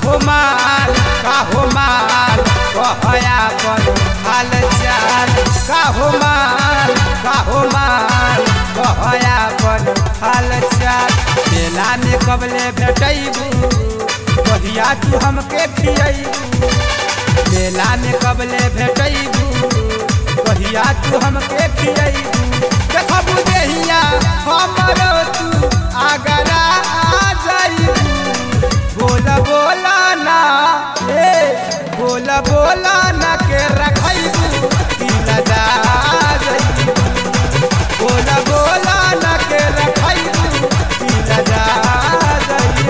काहो माल काहो माल कहया पर हाल चाल काहो माल काहो माल कहया पर हाल चाल मेला में कबले भेटैबू कहिया तू हमके खियैबू मेला में कबले भेटैबू कहिया तू हमके खियैबू देखबू देहिया हमरो तू आगरा आ जाइबू बोल बोला ना ए बोल बोला ना के रखैबू दिल जा जाइबू बोल बोला ना के रखैबू दिल जा जाइबू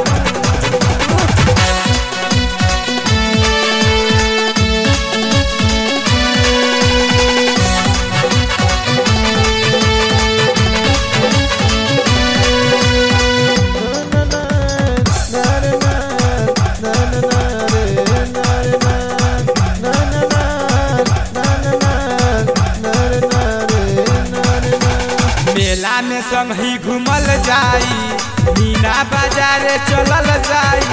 मेला में संग ही घूमल जाई मीना बाजार चलल जाई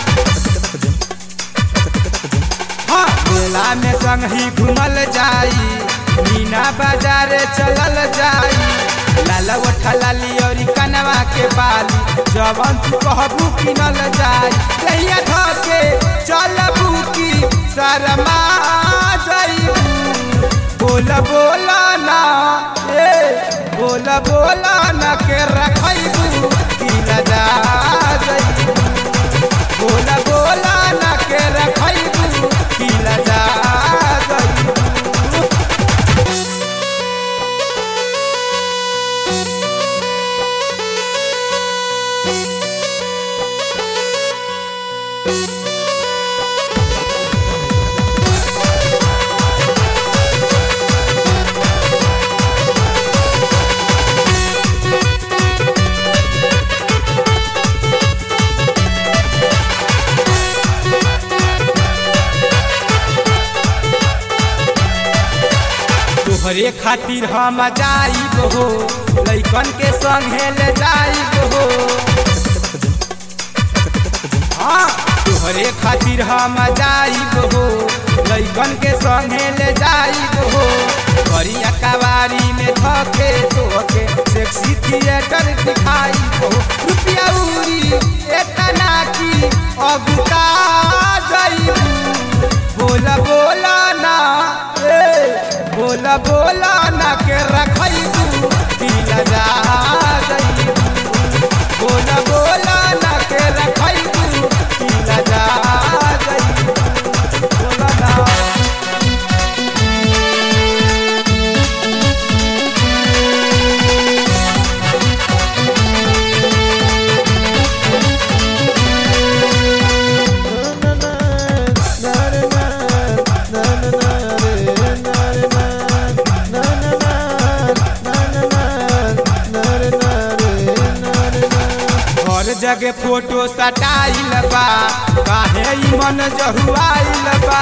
हाँ मेला में संग ही घूमल जाई मीना बाजार चलल जाई लाल ओठा लाली और कनवा के बाली जवन तू कहबू किनल जाई कहिया धके चलबू की शर्मा जाई बोल बोला ना ए बोल बोला ना के रखैबू दिल जा जाइबू बोल बोला ना के रखैबू दिल जा जाइबू तोहरे खातिर हम जाइब हो लैकन के संगे ले जाइब हो हाँ तोहरे खातिर हम जाइब हो लैकन के संगे ले जाइब हो करिया कवारी में धके तोके सेक्सी थिएटर दिखाई हो रुपया उरी एतना की अगुता जाइब बोला बोला ना ए बोला बोला ना के रखैबू दिल जा जाइबू बोला बोला ना के रखैबू दिल जा जाइबू बोला ना हर जगह फोटो सटाइल बा काहे ई मन जहुआइल बा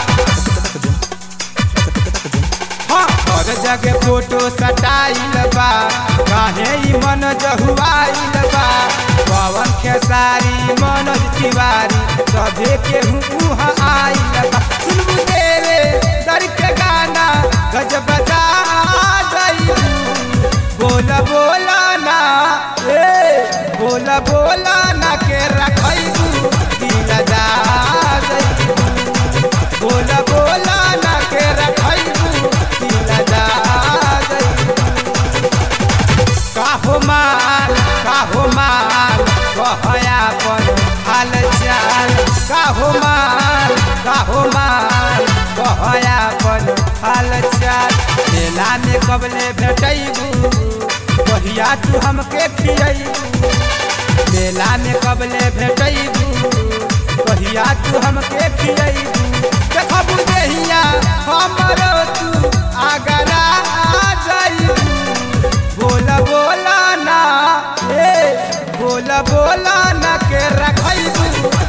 हाँ, हर जगह फोटो सटाइल बा काहे ई मन जहुआइल बा पवन खेसारी मनोज तिवारी सभे के उहाँ आइल बा सुनबू देवे दर के गाना गजब बजा जाइबू बोला बोला ना ए बोला बोला ना के रखैबू दिल जा जाइबू बोला बोला ना के रखैबू दिल जा जाइबू काहो माल काहो माल कहया पर हाल चाल काहो माल काहो माल कहया पर हाल चाल मेला में कबले भेटैबू कहिया तू हमके खियैबू मेला में कबले भेटैबू कहिया तू हमके खियैबू देखबू देहिया हमरो तू आगरा आ जाइबू बोला बोला ना ए बोला बोला ना के रखैबू